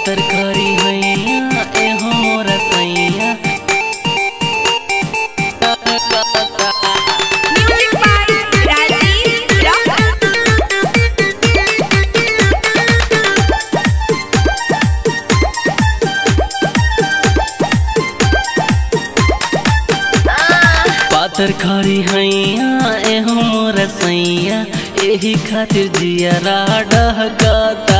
पातर करी हैया एहो मोर सैया Music by Rajiv Rock. पातर खरी हैया एहो मोर सैया एही खातिर जियरा डहकता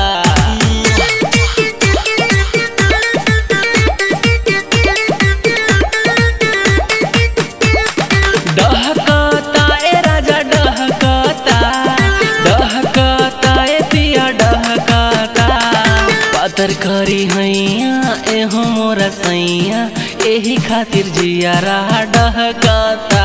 डहकता ए राजा डहकता डहकता ए पिया डहकता पातर खरी हैया एहो मोर सैया एही खातिर जियरा डहकता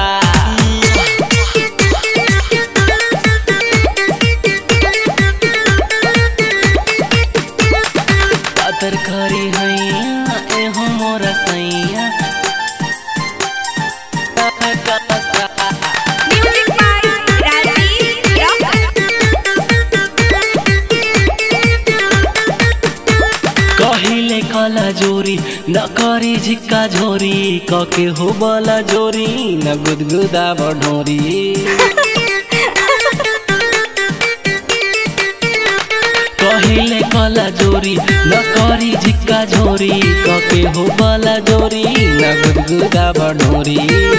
पातर खरी हैया एहो मोर सैया Music by Rajiv Rock. कहिले कला जोरी न करी झिक्का झोरी कके हो बला जोरी न गुदगुदा बढोरी कहिले कला जोरी न करी झिक्का झोरी कके हो बला जोरी न गुदगुदा बढोरी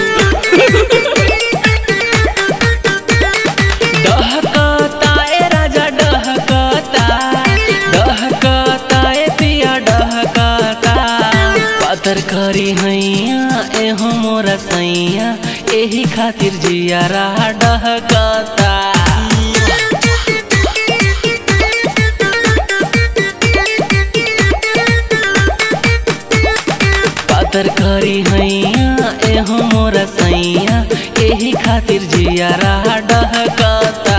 डहकता ए राजा डहकता डहकता ए पिया डहकता पातर करी हैया एहो मोर सैया एही खातिर जियारा डहकता पातर करी हैया एहो मोर सैया एही खातिर जियारा डहकता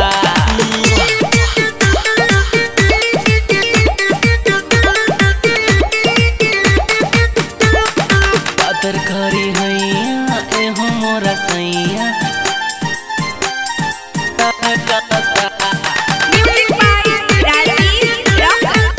पातर करी हैया एहो मोर सैया Music by Rajiv Rock.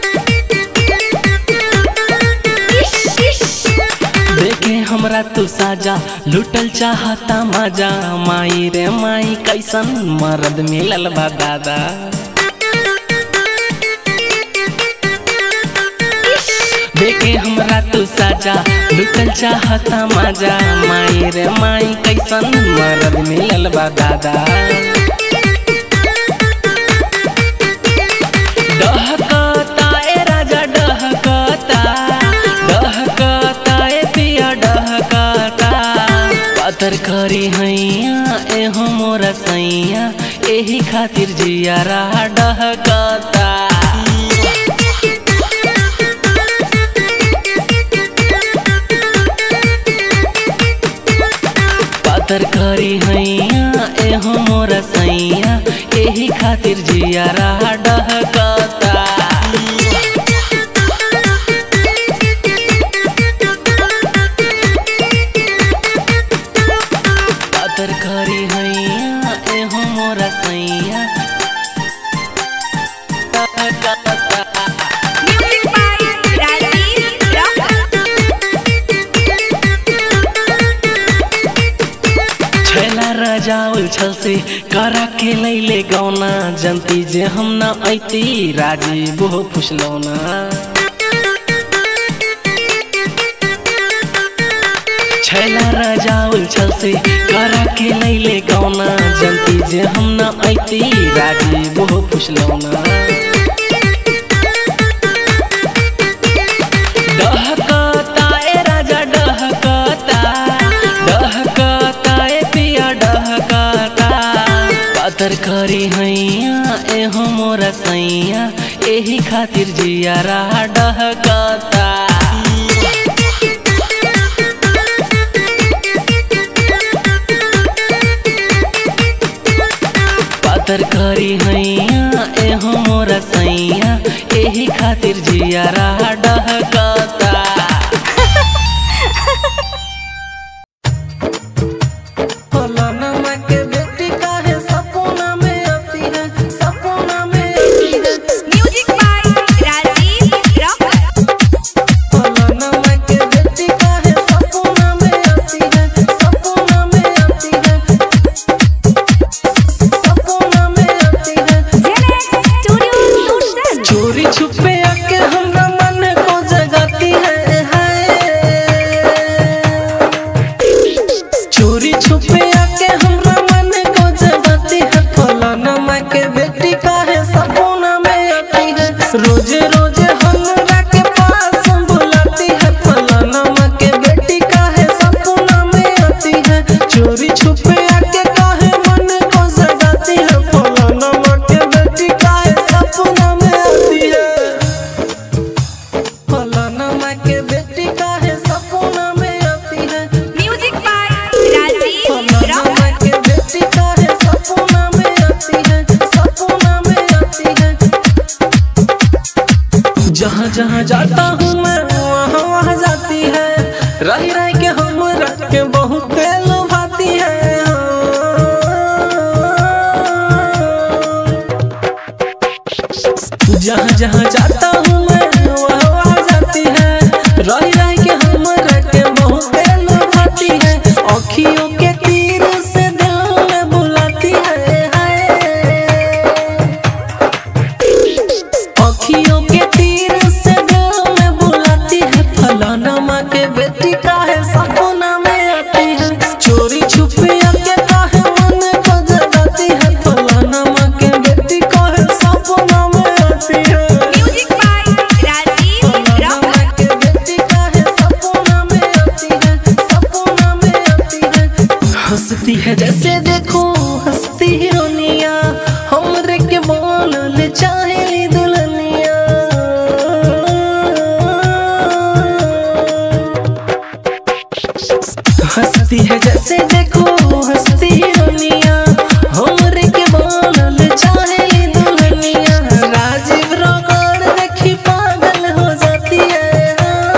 Ish, ish. देखे हमरा तू साजा लुटल चाहता मजा माई रे माई कैसन मरद मिलल बा दादा देखे हमरा तू साजा लुटल चाहता मजा माई रे माई कैसन मरद मिलल बा दादा डहकता ए राजा डहकता डहकता ए पिया डहकता पातर करी हैया एहो मोर सैया एही खातिर जियारा डहकता पातर करी हैया एहो मोर सैया एही खातिर जियारा डहकता पातर करी हैया एहो मोर सैया Music by Rajiv Rock. छैला रजाउल छल से करा के लैले गौना जनती जे हम न ऐती राजी बोहो फुसलौना छैला रजाउल छल से करा के लैले गौना जनती जे हम न ऐती राजी बोहो फुसलौना डहकता ए राजा डहकता डहकता ए पिया डहकता पातर करी हैया एहो मोर सैया एही खातिर जियारा डहकता पातर करी हैया एहो मोर सैया एही खातिर जियारा डहकता फलाना के बेटी काहे सपना में आती है सपना में आती है Music by Rajiv Rock. जहाँ जाता हूँ मैं वहाँ वहाँ जाती है रही रह के हम रख के बहुत लुभाती है जहाँ जहाँ जाता हूँ मैं वहाँ वहाँ जाती है रही रह के हम रख के बहुत लुभाती है अखियों के तीर से दिल में बुलाती है हाय। अखियों के तीर से दिल में बुलाती है फलाना माँ के बेटी का है सपना में आती है चोरी छुपे आके काहे मन को जगाती है फलाना माँ के बेटी का है सपना में आती है Music by Rajiv फलाना Rocker. माँ के बेटी का है सपना में आती है सपना में आती है हंसती है जैसे देखो हंसती हिरोनिया हमरे के बोल चाहे दुल्हनिया हंसती है जैसे देखो हंसती हिरोनिया हमरे के बोल चाहे दुल्हनिया राजीव रोगड़ देखी पागल हो जाती है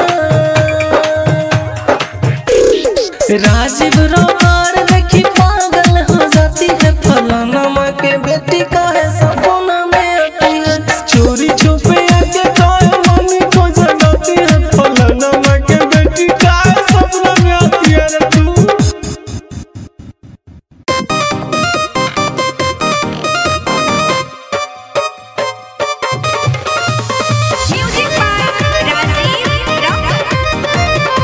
राजीव रोकार देखी पागल हो जाती है फलाना माँ के बेटी का है सपना में आती है चोरी छुपे आके काय मम्मी को जगाती है फलाना माँ के बेटी का है सपना में आती है रे तू Music by Rajiv Rocker.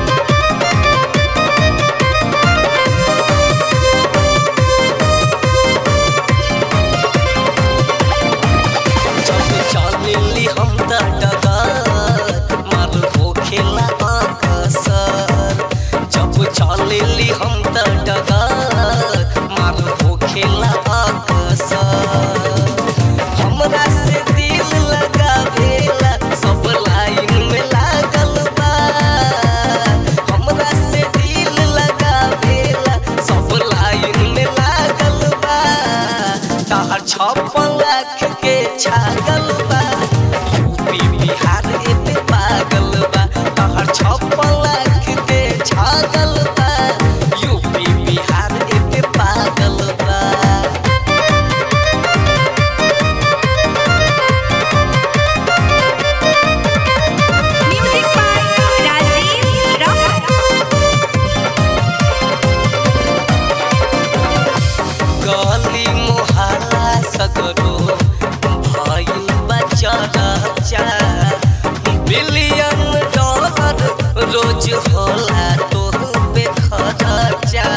जब चलेली हम त डगर मार होखेला अकसर जब चलेली हम त डगर मार होखेला अकसर हमरा से दिल लगावेला सब लाइन में लागल बा हमरा से दिल लगावेला सब लाइन में लागल बा तहर छप्पन लाख के छागल बा यूपी बिहार एते पागल बा तहर छप्पन लाख के छागल बा यूपी बिहार एते पागल बा Music by Rajiv Rocker. गली मोहल्ला सगरो भइल बच्चा रचा बिलियन डॉलर रोज होला तो पे खर्चा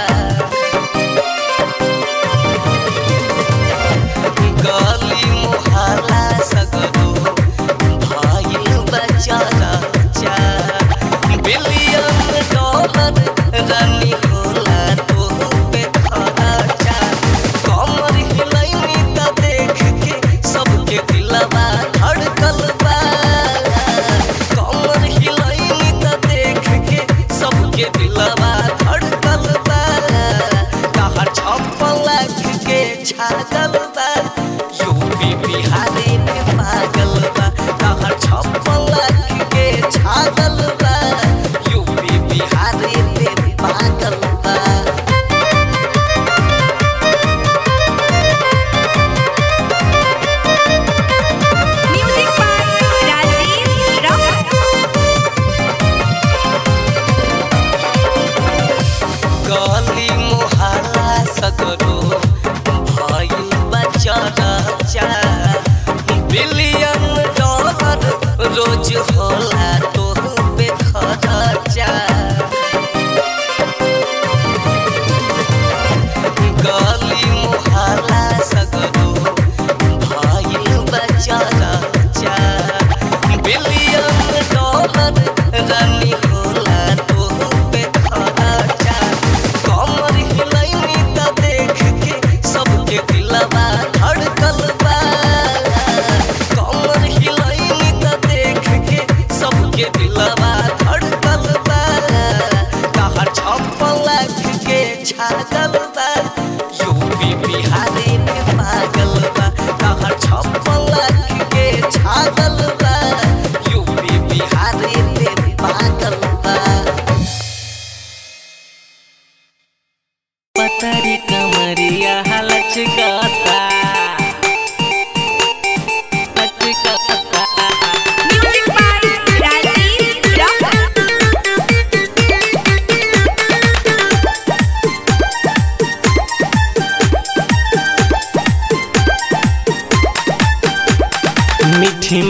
गली मोहल्ला सगरो भइल बच्चा रचा बिलियन डॉलर रानी होला तो पे खर्चा कमर हिलैनी त देख के सबके दिलवा धड़कल बा कमर हिलैनी त देख के सबके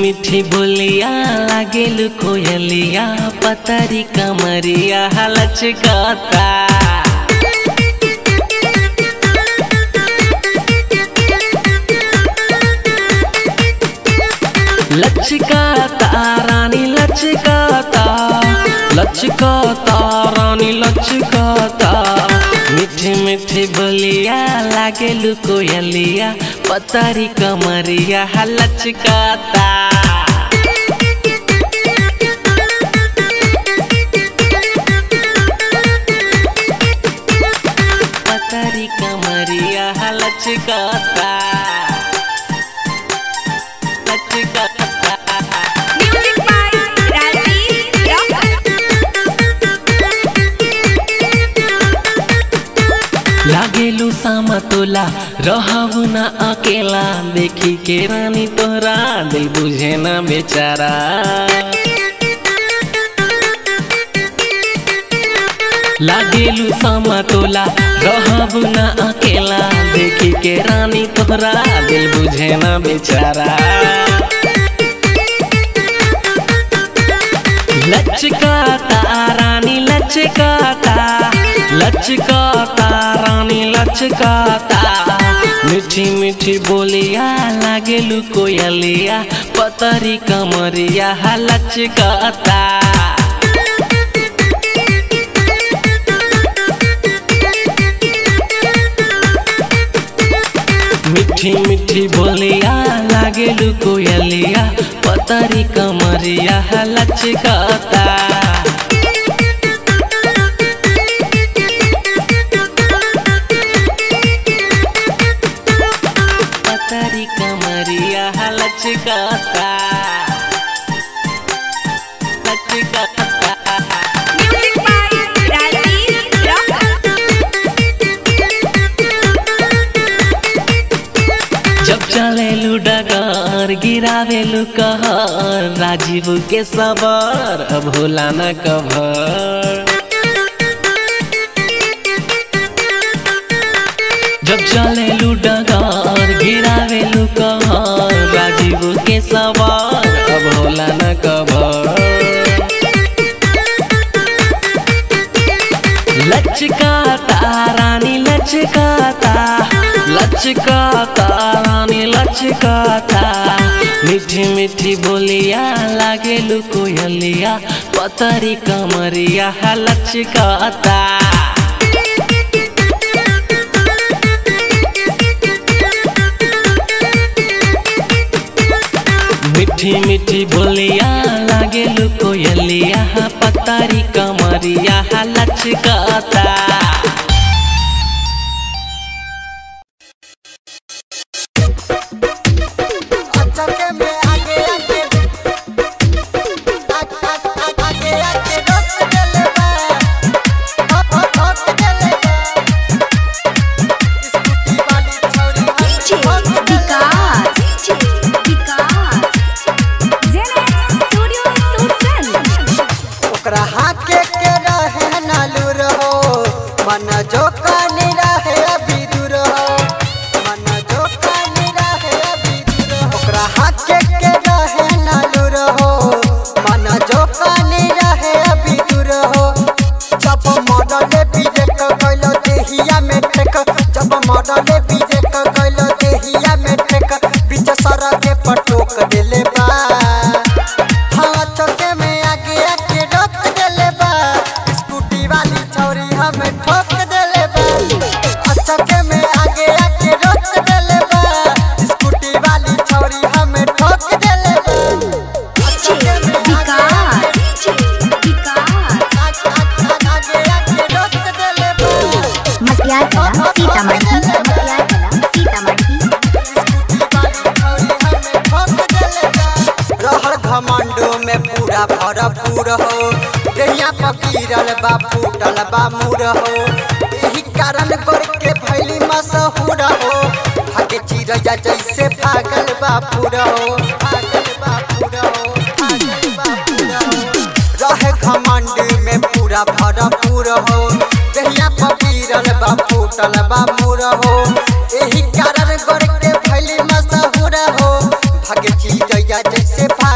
मीठी बोलिया लागेलु कोयलिया पतरी कमरिया लचकता लचकता रानी लचकता लचकता रानी लचकता मीठी मीठी बोलिया लागेलु कोयलिया पतरी कमरिया लचकता पतरी कमरिया लचकता लचकता Music by Rajiv Rock. लागेलु समतोला रहबु न अकेला देखी के रानी तोरा दिल बुझे न बेचारा लागेलु समतोला रहबु न अकेला देखी के रानी तोरा दिल बुझे न बेचारा लचकाता रानी लचकाता लचकाता रानी लचकाता मीठी मीठी बोलिया लागेलु कोयलिया पतरी कमरिया लचकाता मीठी मीठी बोलिया लागेलु कोयलिया पतरी कमरिया लचकाता पतरी कमरिया लचकाता लचकाता Music by Rajiv Rock. जब चलेलु डगर गिरावेलु कहर राजीव के सबर अब होला न कभर जब चलेलु डगर गिरावेलु कहर राजीव के सबर अब होला न कभर लचकाता रानी लचकाता लचकाता रानी लचकाता मीठी मीठी बोलिया लागेलु कोयलिया पतरी कमरिया लचकाता मीठी मीठी बोलिया लागेलु कोयलिया पतरी कमरिया लचकाता चके में आगे आगे आग आग आग आगे आगे रोक देले बा हट हट हट देले बा स्कूटी वाली छौरी हट हट देले ओकरा हाके के रहे नालू रहो मन जो कानी रहे अभी दूर हो मन जो कानी रहे अभी दूर हो ओकरा हाके के रहे नालू रहो मन जो कानी रहे अभी दूर हो जब मॉडल बीजे क गइलो देहिया में टेक जब मॉडल बीजे क गइलो देहिया में टेक बीच सड़क के पटोक देले बा हाँ चौके में आगे आके रोक देले बा स्कूटी वाली छौरी हमें ठोक देले बा आ चौके में आगे आके रोक देले बा स्कूटी वाली छौरी हमें ठोक देले बा आ चौके में आगे आके आग आग आग आगे आके रोक देले बा मटियार कला सीतामढ़ी मटियार कला सीतामढ़ी रहर घमंडो में पूरा भरपूर हो देहिया पकीरल बा फूटल बा मुर हो यही कारण गोर के भैली मशहूर हो भागे चिड़ैया जैसे भागल बा पूरा हो भागल बा पूरा हो भागल बा पूरा हो रहे घमंड में पूरा भरपूर हो देहिया पकीरल बा फूटल बा मुर हो यही कारण गोर के भैली मशहूर हो भागे चिड़ैया जैसे भागल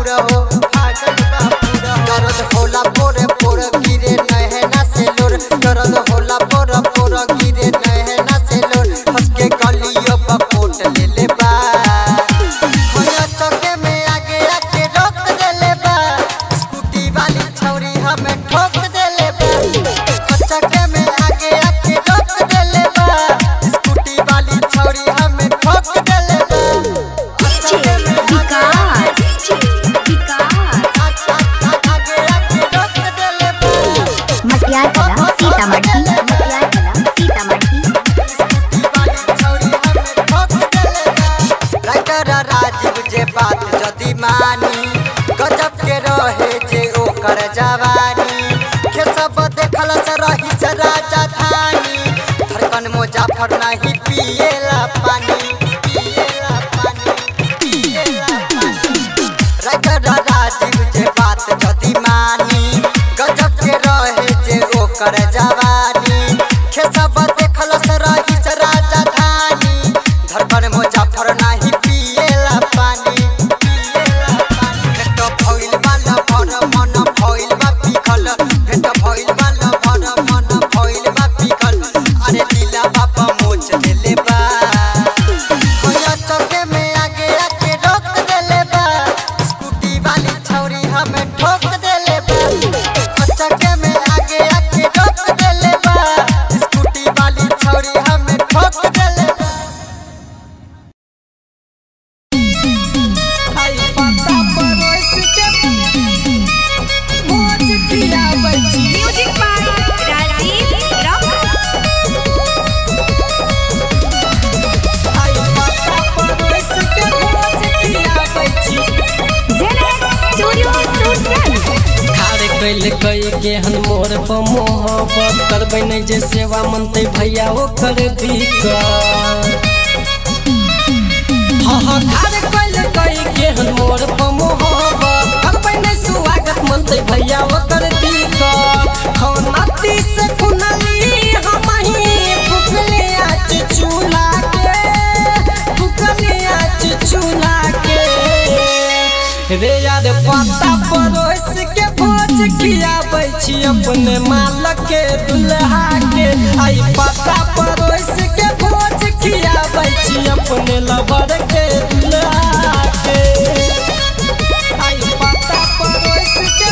पूरा हो फाटल बा पूरा दर्द होला पोरे पोरे गिरे नहना से लोर दर्द होला पोरे पोरे गिरे नहना से लोर हंस के गलियों पर कोट ले ले बा होया चौके में आगे आके रोक देले बा स्कूटी वाली छौरी हमें ठोक देले बा चौके में आगे आके रोक देले बा स्कूटी वाली छौरी हमें ठोक देले बा चौके में विकास विकास आगे आके रोक देले बा मटियार कला सीतामढ़ी मटियार कला सीतामढ़ी राइटर राजीव जे बात जदी मानी गजब के रहे जे ओकर जवानी के सब देखल से रही से राजा धानी धड़कन मुजाफर नहीं पिएला पानी पिएला पानी पिएला पानी राइटर राजीव जे बात जदी मानी गजब के रहे जे ओकर जवानी के सब देखल से रही से राजा धानी धड़कन मुजाफर नाही पिएला पानी पिएला पानी भेट भइल बाला भर मन भइल बा पिखल भेट भइल बाला भर मन भइल बा पिखल अरे दिला बाबा मोच देले बा कोया चौके में आगे आके रोक देले बा स्कूटी वाली छौरी हमें ठोक देले बा चौके में आगे आके रोक देले बा स्कूटी वाली छौरी हमें ठोक देले बा आई पता परोस के मोच खियाबै छी म्यूजिक बाय राजीव रॉक आई पता परोस के मोच खियाबै छी जेनेक्स स्टूडियो सूरत खारे कैल कई के हन मोर पर मोहब्बत करबै नहीं जे सेवा मनते भैया ओकर दिक्कत हाँ हाँ खारे कैल कई के हन मोर पर मोहब्बत करबै नहीं स्वागत मनते भैया ओकर दिक्कत खौनाती से कुनली हम ही फुकले आज चूल्हा के फुकले आज चूल्हा के रे यार पत्ता परोस के भोज खियाबै छी अपने मालक के दुल्हा के आई पत्ता परोस के भोज खियाबै छी अपने लवर के दुल्हा के आई पत्ता परोस के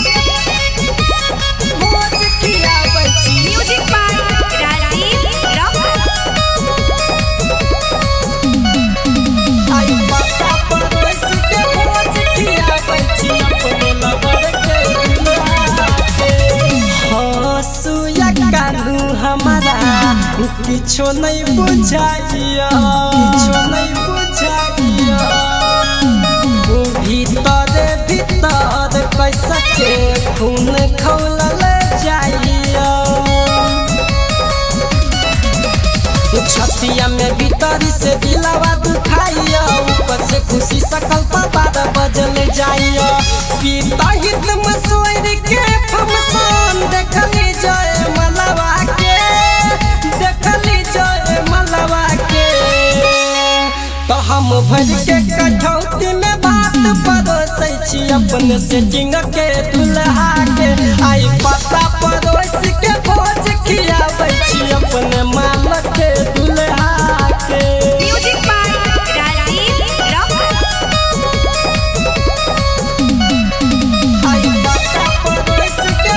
भोज खियाबै छी म्यूजिक बाय राजीव रॉक आई पत्ता परोस के भोज खियाबै छी अपने लवर के दुल्हा के हँसू या कानू हमारा किछो नहीं बुझाइया किछो नहीं बुझाइया ओ भीतर भीतर कैसा के खून खौलल जाइया छतिया में भीतरी से दिलावा दुखाइया ऊपर से खुशी सकल बारह बजल जाइया पीता हित में सोर के फमसान देखली जय मलवा के देखली जय मलवा के तो हम भर के कठौती में बात परोसै छी अपने सेटिंग के दुल्हा के आई पता परोस के भोज खियाबै छी अपने मालक के दुल्हा के म्यूजिक बाय राजीव रॉक आई पता परोस के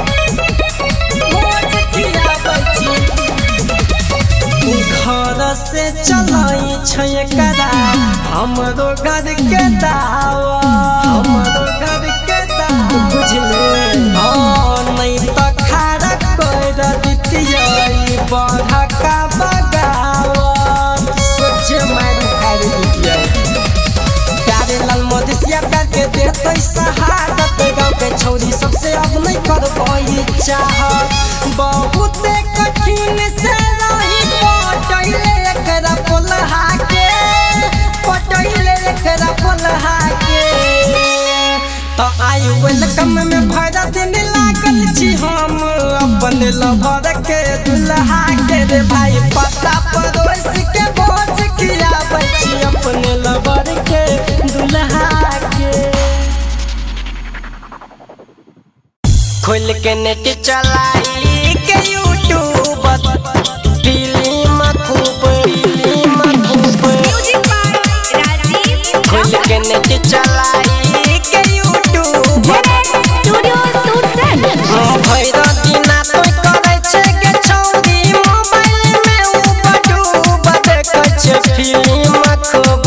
भोज खियाबै छी घर से चलाई छै कदा हमरो घर के दावा हमरो घर के दावा बुझले हाँ नहीं तो खारा कर दितियै बढ़ा का बगावत सोचे मार खार दितियै प्यारे लाल मदेशिया प्यार के देते शहादत गाँव के छौरी सबसे अब नहीं कर पाई चाहत बहुत कठिन से रही पटैले एकरा पोलहा के पटैले एकरा पोलहा के तो आई वेलकम में भरा दिन लागल छी हम अपन लभर के दुल्हा के रे भाई पता पड़ोस के भोज खियाबै छी अपने लवर के दुल्हा के खोल के नेट चलाई के यूट्यूब फिल्म खूब फिल्म खूब म्यूजिक बाय राजीव खोल के नेट चलाई के यूट्यूब जेनेक्स स्टूडियो सूट सेट भैर दिना तो करे छै के छौरी मोबाइल में उबडूब देखै छै फिल्म खूब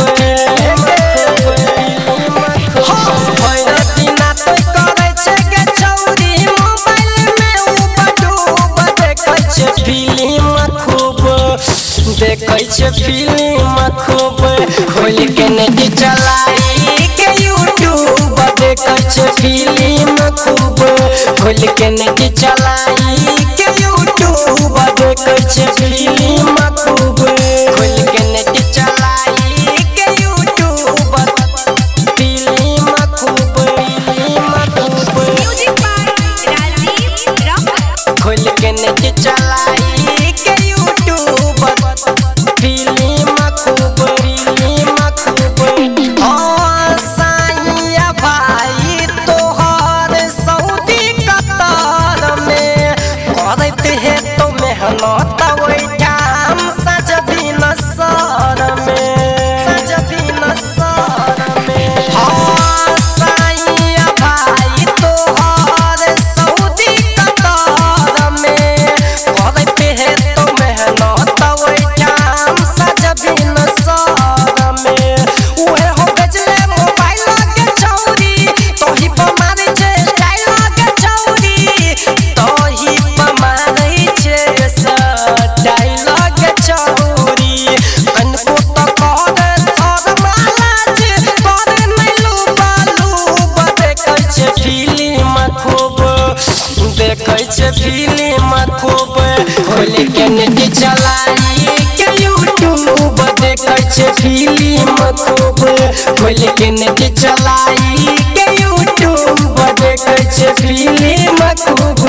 भैर दिना तो करे छै के छौरी मोबाइल में उबडूब देखै छै फिल्म खूब देखै छै फिल्म खूब खोल के नेट चलाई के यूट्यूब देखै छै फिल्म खूब खोल के नेट चलाई के यूट्यूब देखै छै फिल्म खूब खोल के नेट चलाई के यूट्यूब फिल्म खूब फिल्म खूब म्यूजिक बाय राजीव रॉक खोल के नेट चलाई के यूट्यूब फिल्म खूब फिल्म खूब ओ साईया भाई तोहर सऊदी कतार में करत है तो मेहनत ओइठाम सजदी नसर में सजदी नसर में हाँ साईया भाई तोहर सऊदी कतार में करत है तो मेहनत ओइठाम सजदी नसर में उहे हो गजले मोबाइल के छौरी तोही पर मारे छै स्टाइल के छौरी तोही पर मारे छै स्टाइल के छौरी कनको तो कहर थर माला छै पर नैलू बालू देखै छै फिल्म खूब देखै छै फिल्म खूब खोल के नेट चलाई के यूट्यूब देखै छै फिल्म खूब खोल के नेट चलाई के यूट्यूब देखै छै फिल्म खूब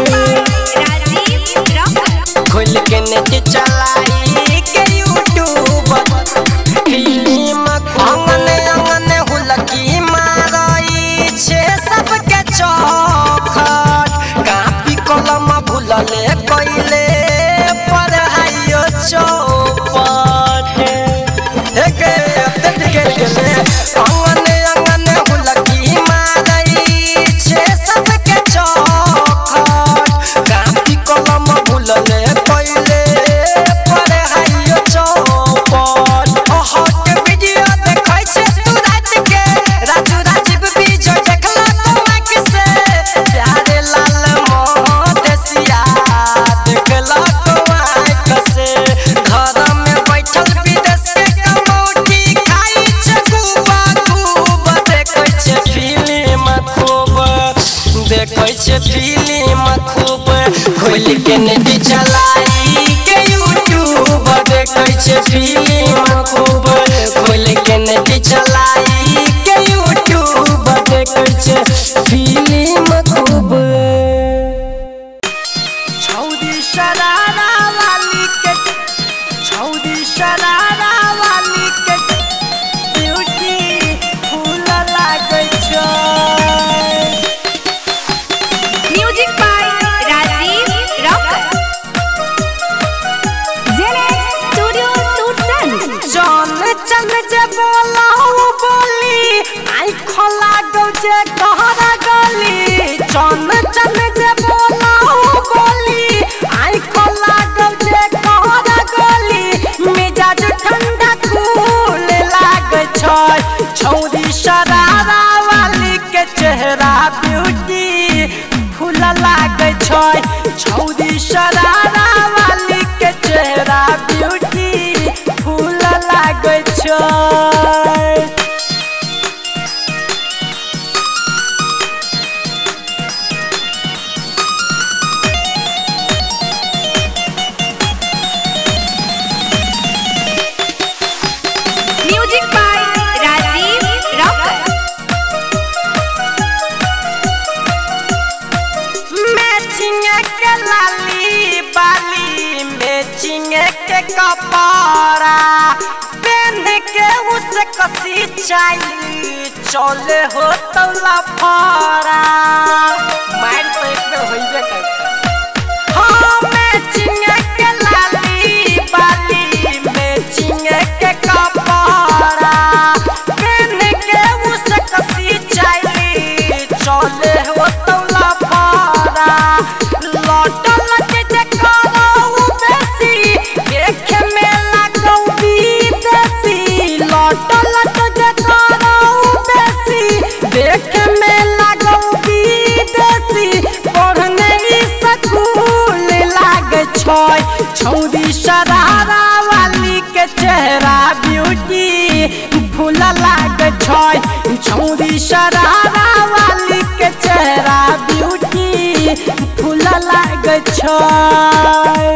राजीव रॉक खोल के नेट चलाई के यूट्यूब फिल्म अंगने अंगने हुलकी मारई छे सबके चौखट कापी कलम भूलले कइले पर आइयो चौपट एके अत्यंत के गेले अंगने अंगने हुलकी मारई छे सबके चौखट कापी कलम भूलले कइले पर आइयो चौपट हट वीडियो देखै छै तू रात के राजू राजीव विजय देखला तो आँख से प्यारे लाल मोहदेसिया देखला तो आँख से घर में बैठल विदेश के कमौटी खाई छै खूब खूब देखै छै फिल्म खूब देखै छै फिल्म खूब खोल के नेट चलाई के यूट्यूब देखै छै फिल्म खूब खोल के नेट चलाई के यूट्यूब देखै छै फिल्म खूब छौदी शरारा वाली के छौदी शरारा वाली के ब्यूटी फूल लागै छै music by Rajiv Rock Genex studio सूट सेट जान चल जे बोला बोली आई खोला गौ जे कहरा गली जान चल जे बोला बोली आई खोला गौ जे कहरा गली मिजाज ठंडा कूल लाग छै छौरी शरारा वाली के चेहरा ब्यूटी फूल लाग छै छौरी शरारा वाली के चेहरा ब्यूटी फूल लाग छै music by Rajiv Rock matching के लाली बाली मैचिंग के कपड़ा पहन के उस कसी चाहिए चले हो तो लफड़ा मार तो एक छौरी शरारा वाली के चेहरा ब्यूटी फूल लाग छै छौरी शरारा वाली के चेहरा ब्यूटी फूल लाग छै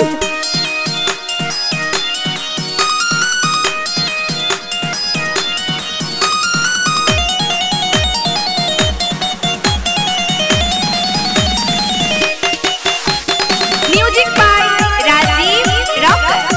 म्यूजिक बाय राजीव रॉकर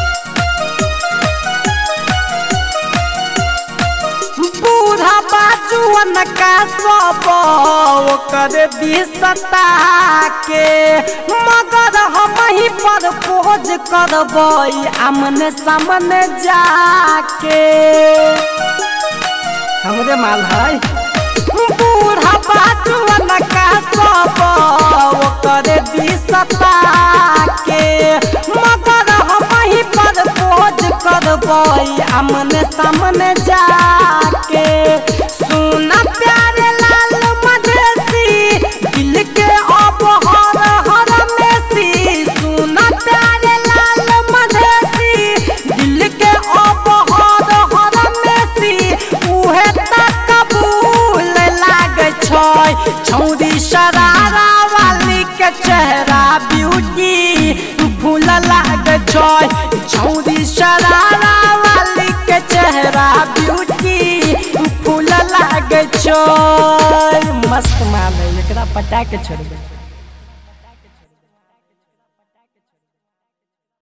बूढ़ा बाजुअन का सब ओकर दिसता के मगर हम ही पर खोज करबै आमने सामने जाके हमरे माल है बूढ़ा बाजुअन का सब ओकर दिसता के मगर हम ही पर खोज करबै आमने सामने जाके सुन प्यारे लाल मधेसी दिल के अब हर हर मेसी सुन प्यारे लाल मधेसी दिल के अब हर हर मेसी उहे तक कबूल लाग छै छौरी शरारा वाली के चेहरा ब्यूटी फूल लाग छै छौरी शरारा वाली के चेहरा ब्यूटी फूल लाग छै मस्त माल है एकरा पटा के छोड़बै